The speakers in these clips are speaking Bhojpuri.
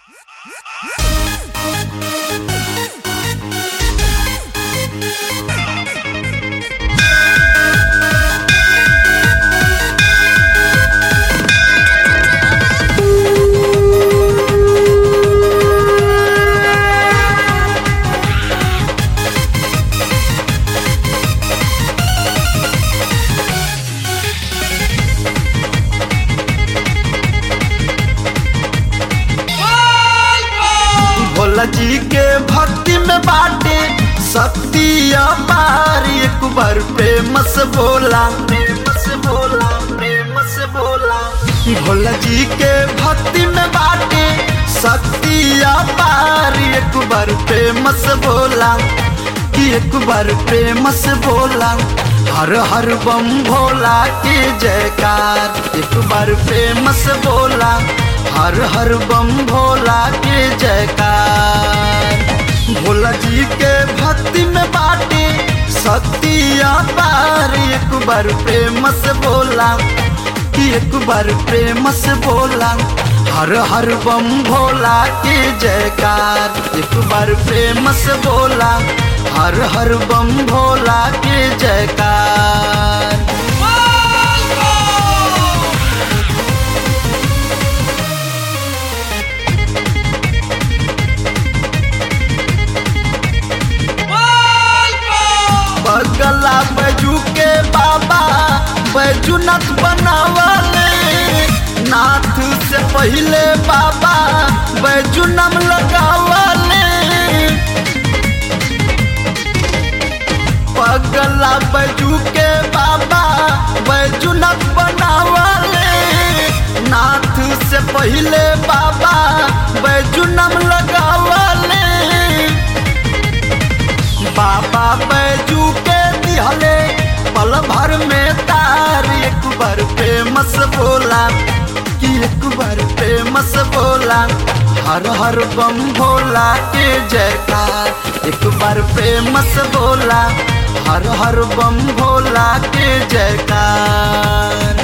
भोला जी के भक्ति में बाटे शक्ति अपार एक बार प्रेम से बोला प्रेम से बोला प्रेम से बोला भोला जी के भक्ति में बाटे शक्ति अपार एक बार प्रेम से बोला कि एक बार प्रेम से बोला हर हर बम भोला के जयकार एक बार प्रेम से बोला हर हर बम भोला के जयकार भोला जी के भक्ति में बाटे शक्ति अपार एक बार प्रेम से बोला कि एक बार प्रेम से बोला हर हर बम भोला के जयकार एक बार प्रेम से बोला हर हर बम भोला के जयकार बगला बैजू के बाबा बैजूनाथ बनावले नाथ से पहले बाबा बैजू नाम लगावले पगला बैजू के बाबा बैजूनाथ बनावले नाथ से पहले बाबा बैजू नाम लगावले बाबा बैजू के दिहले पल भर में तार एक बार फेमस बोला कि एक बार फेमस बोला हर हर बम भोला के जयकार एक बार फेमस बोला हर हर बम भोला के जयकार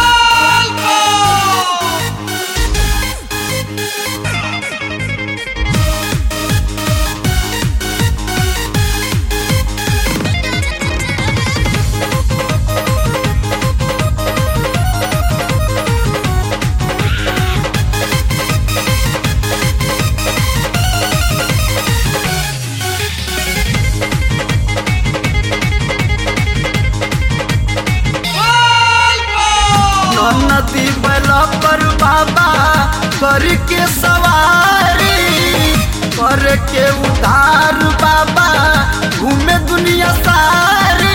नदी बैला पर बाबा करके सवारी करके उधार बाबा घूमे दुनिया सारी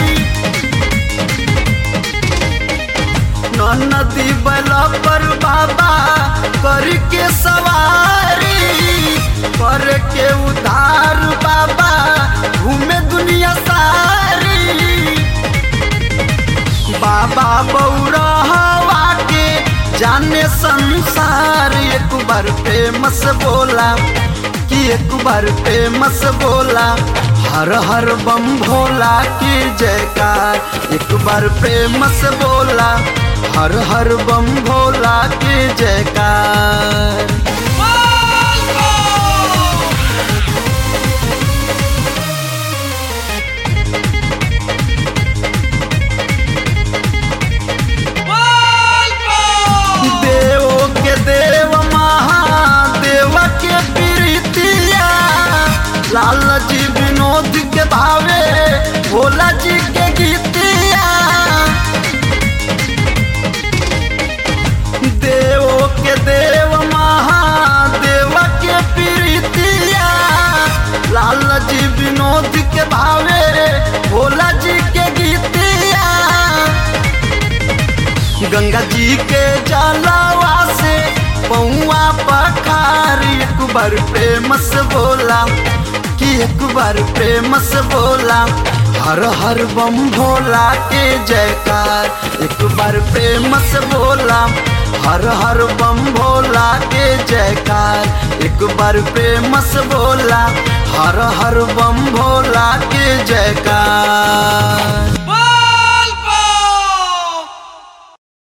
नदी बैला पर बाबा करके सवारी करके उधार बाबा घूमे दुनिया सारी बाबा बौरहवा के जाने संसार एक बार फेमस बोला कि एक बार फेमस बोला हर हर बम भोला की जयकार एक बार फेमस बोला हर हर बम भोला की जयकार देवो के देव महादेव के प्रीतिया लाल जी विनोद के भावे भोला जी के गीतिया देवो के देव महादेव के प्रीतिया लाल जी विनोद के भावे भोला जी के गीतिया गंगा जी के जलावा से पौआ पखार एक बार प्रेम से बोला कि एक बार प्रेम से बोला हर हर बम भोला के जयकार एक बार प्रेम से बोला हर हर बम भोला के जयकार एक बार प्रेम से बोला हर हर बम भोला के जयकार